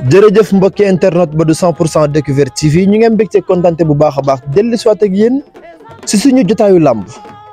jërëjëf mbokki internet ba du 100 pour cent découverte TV ñu ngeen mbégte kontante bu baax a baax dellu si waat ak yéen si suñu jotaayu làmb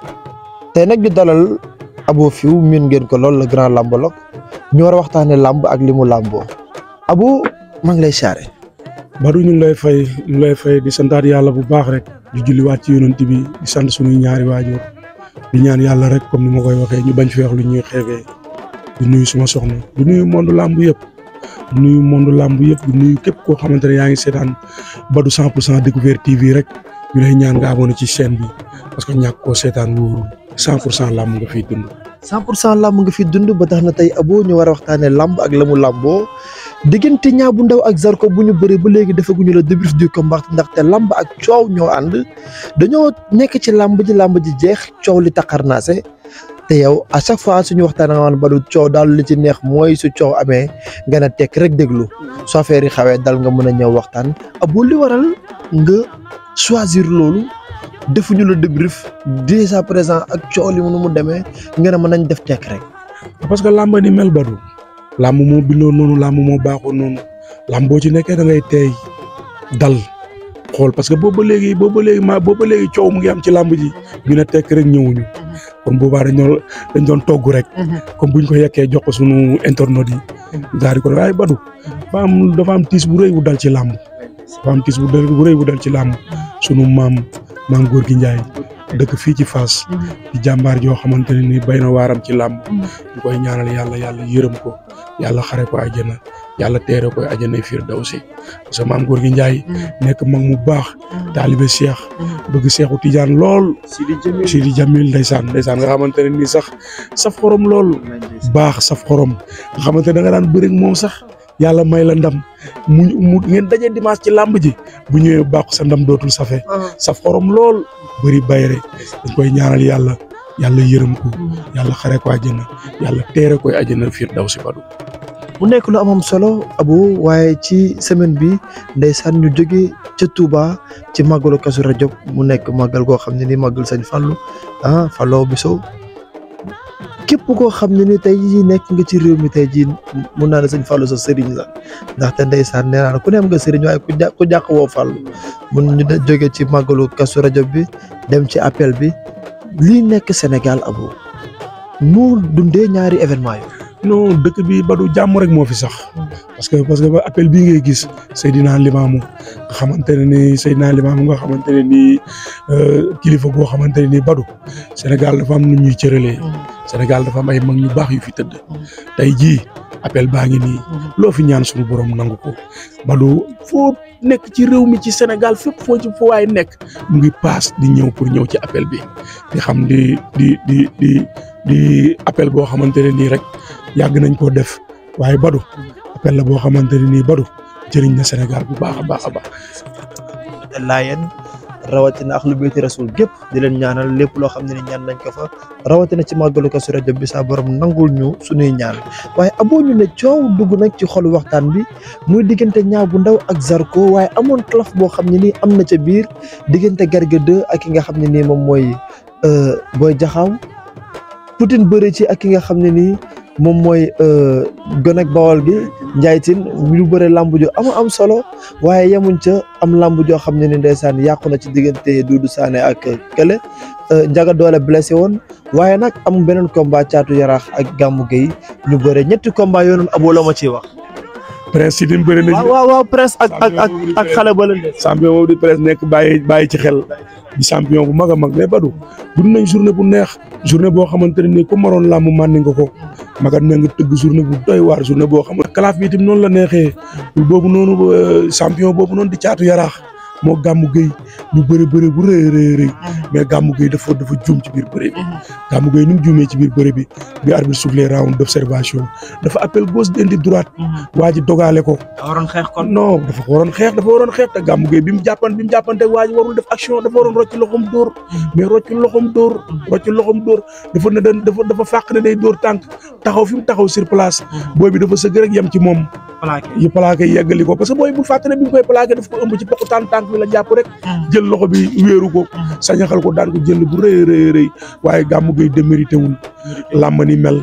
tey nag ñu dalal Abo Fiw miin ngeen ko lool le grand làmbologue ñu war a waxtaane làmb ak li mu làmboo Abo maa ngi lay siyaare. Badou ñu ngi lay fay ñu ngi lay fay di santaat yàlla bu baax rek di julliwaat ci yonent bi di sant suñuy ñaari waajur di ñaan yàlla rek comme ni ma koy waxee ñu bañ fi wax lu ñuy xeebee di nuyu suma soxna di nuyu monde làmb yëpp di nuyu monde làmb yëpp di nuyu képp koo xamante ne yaa ngi seetaan Badou 100 pour cent découverte TV rek ñu lay ñaan nga abonné ci chaîne bi parce que ñàkk koo seetaan wóorul 100 pour cent làmb nga fiy dund. 100 pour cent làmb nga fi dund ba tax na tey Abo ñu war a waxtaanee làmb ak la mu làmboo diggante Niang bu Ndaw ak Zarko bu ñu bëree ba léegi defaguñu la débrief du combat ndaxte làmb ak coow ñoo ànd dañoo nekk ci làmb ji làmb ji jeex coow li taxarnaase te yow à chaque fois suñu waxtaan nga ba du coow daal li ci neex mooy su coow amee nga ne tekk rek déglu su affaire yi xawee dal nga mën a ñëw waxtaan Abo li waral nga choisir loolu defuñu la débrief dès à présent ak coow li nu mu demee nga ne mën nañ def tekk rek. parce que làmb ni mel Badou làmb moo bindoo noonu làmb moo baaxoo noonu làmb boo ci nekkee da ngay teey dal xool parce que boobu ba léegi boobu ba léegi ma boobu ba léegi coow mu ngi am ci làmb ji ñu ne tekk rek ñëwuñu kon boobaa dañ doon dañ doon togg rek comme buñ ko yekkee jox ko sunu internautes yi daal di ko waaye Badou dafa am dafa am tiis bu rëy bu dal ci làmb dafa am tiis bu rëy bu dal ci làmb sunu maam maam góor gi Njaay dëkk fii ci Fass di jàmbaar joo xamante ne ni bay na waaram ci làmb ñu koy ñaanal yàlla yàlla yërëm ko yàlla xare ko àjjana yàlla teere koy àjjana firdawsi parce que maam góor gi Njaay nekk mag mu baax taalibe Cheikh bëgg Cheikhu Tidiane lool Sidi Jamil ndeysaan ndeysaan nga xamante ne nii sax saf xorom lool baax saf xorom nga xamante ne da nga daan bëri moom sax yàlla may la ndam mu mu ngeen daje dimanche ci làmb ji bu ñëwee bàqu sa ndam dootul safe saf xorom lool bëri bayre dañ koy ñaanal yàlla yàlla yërëm ko yàlla xare ko àjjana yàlla teere koy àjjana firdawsi Badou mu nekk lu amam solo Abo waaye ci semaine bi ndeysaan ñu jóge ca Touba ci màggalu Kazu Rajab mu nekk màggal goo xam ne ni màggal Sëñ Fallu ah Fallou Biso képp koo xam ne ni tey jii nekk nga ci réew mi tey jii mun naa ne Sëñ Fallu sa sëriñ la ndaxte ndeysaan nee naa la ku ne am nga sëriñ waaye ku jà ku jàq woo Fallu mun ñu jóge ci màggalu Kazu Rajab bi dem ci appel bi lii nekk Sénégal Abo nu dundee ñaari événement yi non dëkk bi Badou jàmm rek moo fi sax parce que parce que ba appel bii ngay gis Seydina Limaamu nga xamante ne ni Seydina Limaamu nga xamante ne ni kilifa goo xamante ne ni Badou Sénégal dafa am nu ñuy cëralee Sénégal dafa am ay mag ñu baax yu fi tëdd tey jii appel baa ngi nii loo fi ñaan suñu borom nangu ko Badou foo nekk ci réew mi ci Sénégal fépp foo ci foo waay nekk mu ngi paas di ñëw pour ñëw ci appel bi di xam di di di di di appel boo xamante ne nii rek yàgg nañ koo def waaye Badou appel la boo xamante ne nii Badou jëriñ na Sénégal bu baax a baax a baax. laayeen rawatina ak lu béyti rasul gépp di leen ñaanal lépp loo xam ne ni ñaan nañ ko fa rawatina ci màggalu Kazu Rajab bi saa borom nangul ñu suñuy ñaan waaye Abo ñu ne coow dugg nag ci xolu waxtaan bi muy diggante Niang bu Ndaw ak Zarko waaye amoon claf boo xam ne nii am na ca biir diggante Garga 2 ak ki nga xam ne nii moom mooy Boy Jaxaw Poutine bëri ci ak ki nga xam ne nii moom mooy gone ak bawal gi Ndiaye Tine ñu bëre lamb jo am am solo waaye yemuñ ca am lamb joo xam ne ni ndeysaan yàqu na ci diggante Doudou Sané ak Kele Njaga Doole blessé woon waaye nag am beneen combat caatu yaraax ak Gamou Gueye ñu bëre ñetti combat yoo noonu Abo la ma ciy wax. Prince Sidim bëri nañ. waaw waaw waaw Prince ak ak ak ak xale ba leen champion boobu di Prince nekk bàyyi bàyyi ci xel di champion bu mag a mag mais Badou dund nañ journée bu neex journée boo xamante ne nii ku maroon làmb màndi nga ko magat na nga tëgg journée bu doy waar journée boo xamante kalaaf bi itam noonu la neexee boobu noonu champion boobu noonu di caatu yaraax moo gàmmu géy ñu bëri bëri bu rëy rëy rëy mais gàmmu géy dafa dafa juum ci biir bëri bi gàmmu géy ni mu juumee ci biir bëri bi bi arbitre soufflé round d'observation dafa appel gauche indi droite waa ji dogaale ko waroon xeex kon non dafa waroon xeex dafa waroon xeex te gàmmu géey bi mu jàppan bi mu jàppante waa ji warul def action dafa waroon rocci loxom dóor mais rocci loxom dóor rocci loxom dóor dafa ne dan dafa dafa fàq ne day dóor tànk taxaw fi mu taxaw sur place booy bi dafa sëgg rek yem ci moom yi plaqué yi yeggali ko parce que booy bu fàtte ne bi mu koy plaqué daf ko ëmb ci poku tànk tànk bi la jàpp rek jël loxo bi wéeru ko sañaxal ko daan ko jël bu rëy rëy rëy waaye gàmmu géey démérité wul làmb ni mel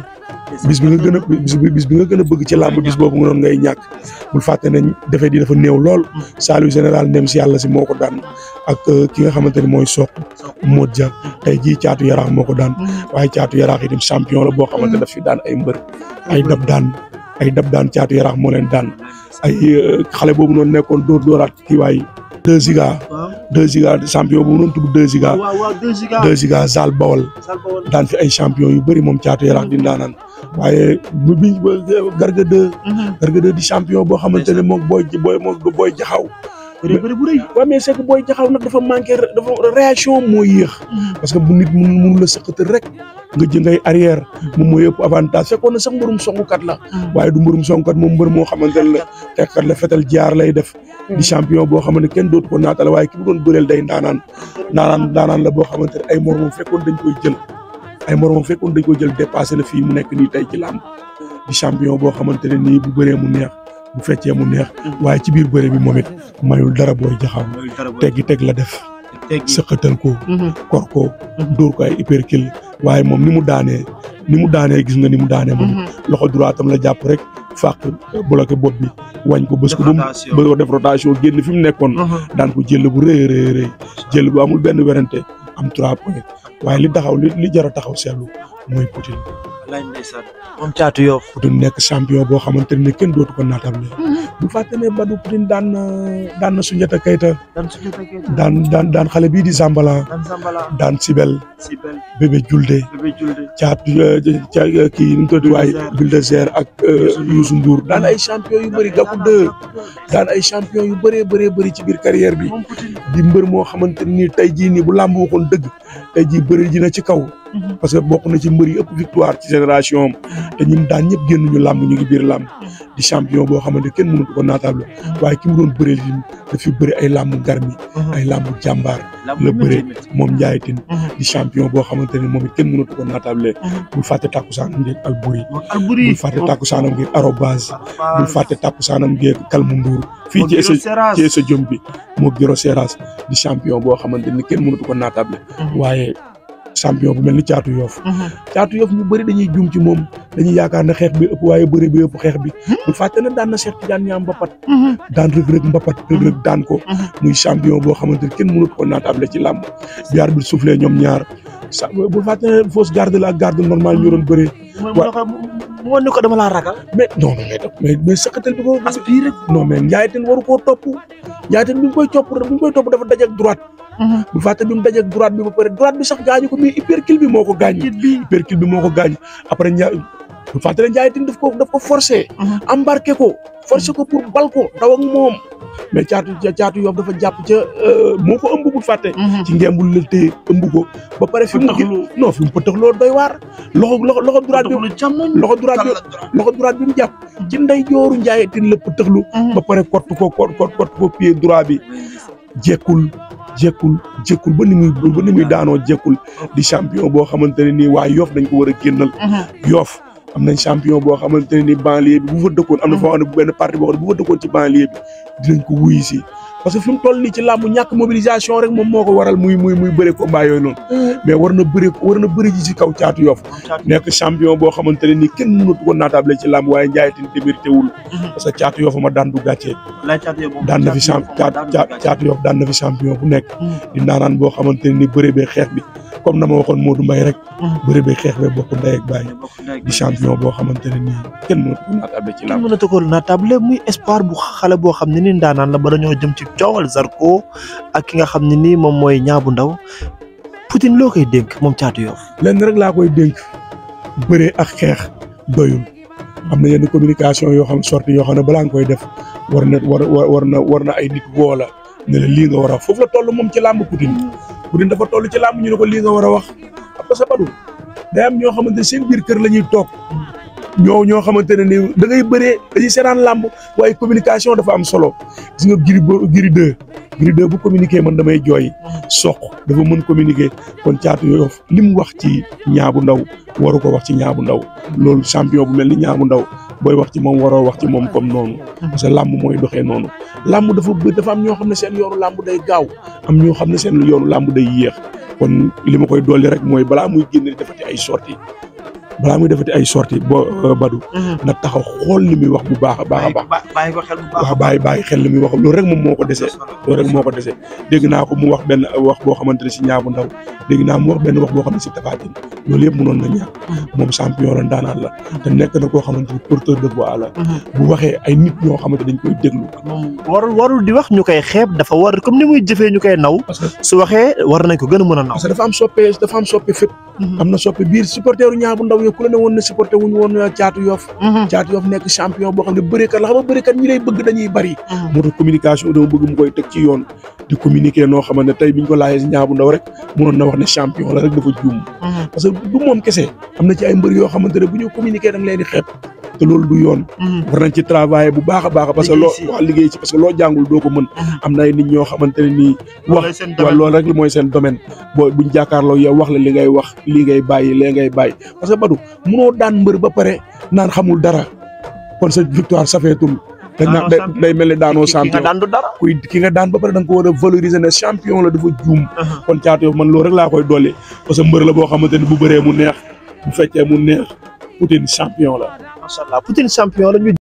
bis bi nga gën a bis bi bis bi nga gën a bëgg ci làmb bis boobu nga doon ngay ñàkk bul fàtte nañ defet yi dafa néew lool Saliou général ndem si yàlla si moo ko daan ak ki nga xamante ni mooy soq Modou Dia tey jii caatu yaraax moo ko daan waaye caatu yaraax itam champion la boo xamante daf fi daan ay mbër ay dab daan ay dab daan caatu yaraax moo leen daan ay xale boobu noonu nekkoon dóor dóoraat kii waay deux giga deux giga champion boobu noonu tudd deux giga waaw waaw deux giga deux giga Zal Bawol daan fi ay champion yu bëri moom caatu yaraax di ndaanaan waaye bu bi garga deux garga deux di champion boo xamante ne moom booy booy moom booy jaxaw bëri bëri bu rëy waaw mais c'est que booy jaxaw nag dafa manqué dafa réaction moo yéex parce que bu nit mun mun la sëqatal rek nga jë ngay arrière moom mooy yëpp avantage fekkoon na sax mbërum songukat la waaye du mbërum songukat moom mbër moo xamante ne la tekkat la fetal jaar lay def di champion boo xamante ne kenn dootu ko naatale waaye ki mu doon bëreel day ndaanaan ndaanaan ndaanaan la boo xamante ne ay moromam fekkoon dañ koy jël ay moromam fekkoon dañ koy jël dépassé na fii mu nekk nii tey ci làmb di champion boo xamante ne nii bu bëree mu neex bu feccee mu neex waaye ci biir bëre bi moom it mayul dara booy jaxaw teggi teg la def sëqatal ko kor ko dóor ko ay hypercule waaye moom ni mu daanee ni mu daanee gis nga ni mu daanee moom loxo droitam la jàpp rek fàq bloqué bopp bi wañ ko bës ko ba mu ba def rotation génn fi mu nekkoon daan ko jël bu rëy rëy rëy jël bu amul benn werante am trois points waaye li taxaw li li jar a taxaw seetlu mooy Poutine wallaay ndeysaan moom caatu Yoff Poutine nekk champion boo xamante ne kenn dootu ko naatable bu fàtte ne Badou Poutine daan na daan na Soundiata Keita daan suñu fekkee daan daan daan xale bii di Zambala daan Zambala daan Sibel Sibel bébé Julde bébé Julde caat ca kii nu mu tudd waay Bulldozer ak Youssou Ndour daan ay champion yu bëri Gakou 2 daan ay champion yu bëree bëree bëri ci biir carrière bi moom Poutine di mbër moo xamante ni tey jii nii bu làmb waxoon dëgg tey jii bëri ji na ci kaw parce que bokk na ci mbër yi ëpp victoire ci génération am te ñun daan ñëpp génn ñu làmb ñu ngi biir làmb di champion boo xamante kenn mënatu ko naatable waaye ki mu doon bëreel yi daf fi bëri ay làmb garmi ay làmb jàmbaar la bëre moom Ndiaye Tine di champion boo xamante ne moom it kenn mënatu ko naatable bul fàtte tàkkusaanam ngeeg Albouri Albouri bul fàtte tàkkusaanam ngeeg Arobase bul fàtte tàkkusaanam ngeeg Kalmu Ndour fii ci sa ci sa jom bi moo Giro Seras di champion boo xamante ni kenn mënatu ko naatable waaye champion bu mel ni caatu yoof caatu yoof ñu bëri dañuy juum ci moom dañuy yaakaar ne xeex bi ëpp waaye bëri bi ëpp xeex bi bul fàtte ne daan na Cheikh Tidiane ñaam mbapat daan rëg-rëg mbapat rëg-rëg daan ko muy champion boo xamante ni kenn mënatu ko naatable ci làmb bi arbitre bi soufflé ñoom ñaar sa bul fàtte ne fausse garde la ak garde normale ñu doon bëree mu wan ni ko dama laa ragal mais non mais mais mais sëkkatal bi ko aspiré non mais Ndiaye Tine waru koo topp Ndiaye Tine bi mu koy topp bi mu koy topp dafa daje ak droite bu fàtte bi mu daje ak droite bi ba pare droite bi sax gaañu ko mais hypercule bi moo ko gaañ hypercule bi moo ko gaañ après Ndiaye bu fàtte ne Ndiaye Tine daf ko daf ko forcé embarqué ko forcé ko pour bal ko daw ak moom mais caatu caatu Yoff dafa jàpp ca moo ko ëmb bu fàtte ci ngembul la téye ëmb ko ba pare fi mu non fi mu pëtëxloo doy waar loxo loxo loxo droite bi loxo droite bi loxo droite bi mu jàpp ci ndey jooru Ndiaye Tine la pëtëxlu ba pare kott ko kott kott ko pied droit bi jekkul jekkul jekkul ba ni muy ba ni muy daanoo jekkul di champion boo xamante ne nii waa Yoff dañ ko war a génnal Yoff am nañ champion boo xamante ne ni banlieue bi bu fa dëkkoon am na foo xam ne benn parti boo xam ne bu fa dëkkoon ci banlieue bi dinañ ko wuyu si parce que fi mu toll nii ci làmb ñàkk mobilisation rek moom moo ko waral muy muy muy bëre combat yooyu noonu mais war na bëre war na bëre ji ci kaw caatu Yoff nekk champion boo xamante ne nii kenn mënatu ko naatable ci làmb waaye Ndiaye Tine démérité wul parce que caatu Yoff ma daan du gàccee daan na fi champ caatu Yoff daan na fi champion bu nekk di naanaan boo xamante ne ni bëre bee xeex bi comme na ma waxoon Modou Mbaye rek bëre bee xeex bee bokk ndey ak baay di champion boo xamante ne nii kenn mënatu ko naatable ci làmb mënatu ko naatable muy espoir bu xale boo xam ne ni ndaanaan la ba dañoo jëm ci coowal Zarko ak ki nga xam ne nii moom mooy ñaabu ndaw Poutine loo koy dénk moom caatu Yoff lenn rek laa koy dénk bëree ak xeex doyul am na yenn communication yoo xam sorti yoo xam ne balaa nga koy def war na war war na war na ay nit woo la ne la lii nga war a wax foofu la toll moom ci làmb Poutine Poutine dafa toll ci làmb ñu ne ko lii nga war a wax parce que Badou day am ñoo xamante ne seen biir kër la ñuy toog ñoo ñoo xamante ne ni da ngay bëree dañuy seetaan làmb waaye communication dafa am solo gis nga giri giri deux giri deux bu communiquer man damay jooy soq dafa mën communiquer kon caatu Yoff li mu wax ci ñaabu ndaw waru ko wax ci ñaabu ndaw loolu champion bu mel ni ñaabu ndaw booy wax ci moom waroo wax ci moom comme noonu parce que làmb mooy doxee noonu làmb dafa bë dafa am ñoo xam ne seen yoonu làmb day gaaw am ñoo xam ne seen yoonu làmb day yéex kon li ma koy dolli rek mooy balaa muy génn defati ay sorties balaa muy defati ay sorties bo Badou na taxaw xool li muy wax bu baax a baax a baax bàyyi ko xel bu baax waaw bàyyi bàyyi xel li muy wax loolu rek moom moo ko desee loolu rek moo ko desee dégg naa ko mu wax benn wax boo xamante ne si ñaabu ndaw dégg naa mu wax benn wax boo xam ne si tafaatin loolu yëpp mënoon na ñàkk moom champion la ndaanaan la te nekk na koo xamante ni porteur de voix la bu waxee ay nit ñoo xamante dañ koy déglu moom warul warul di wax ñu koy xeeb dafa war comme ni muy jëfee ñu koy naw parce que su waxee war nañ ko gën a mën a naw parce que dafa am soppe dafa am soppe fépp am na soppe biir supporteru ñaabu ndaw yo ku la ne woon ne supporter wuñu woon caatu yof caatu yof nekk champion boo xam ne bëreekat la xam nga bëreekat ñi lay bëgg dañuy bari moo tax communication dama bëgg mu koy teg ci yoon di communiquer noo xamante ne tey biñ ko laajee si ñaabu ndaw rek mënoon na wax ne champion la rek dafa juum parce que du moom kese am na ci ay mbër yoo xamante ne bu ñu communiquer da nga leen di xeeb te loolu du yoon war nañ ci travailler bu baax a baax parce que loo waa liggéey ci parce que loo jàngul doo ko mën am na ay nit ñoo xamante ne nii wax waaw loolu rek mooy seen domaine boo buñ jàkkaarloo yow wax la li ngay wax lii ngay bàyyi lee ngay bàyyi parce que Badou munoo daan mbër ba pare naan xamul dara kon sa victoire safeetul dañ naan day mel ni daanoo champion daan du dara kuy ki nga daan ba pare da nga ko war a valoriser ne champion la dafa juum kon caatu yow man loolu rek laa koy dolli parce que mbër la boo xamante ne bu bëree mu neex bu fekkee mu neex Poutine champion la macha allah Poutine champion la ñu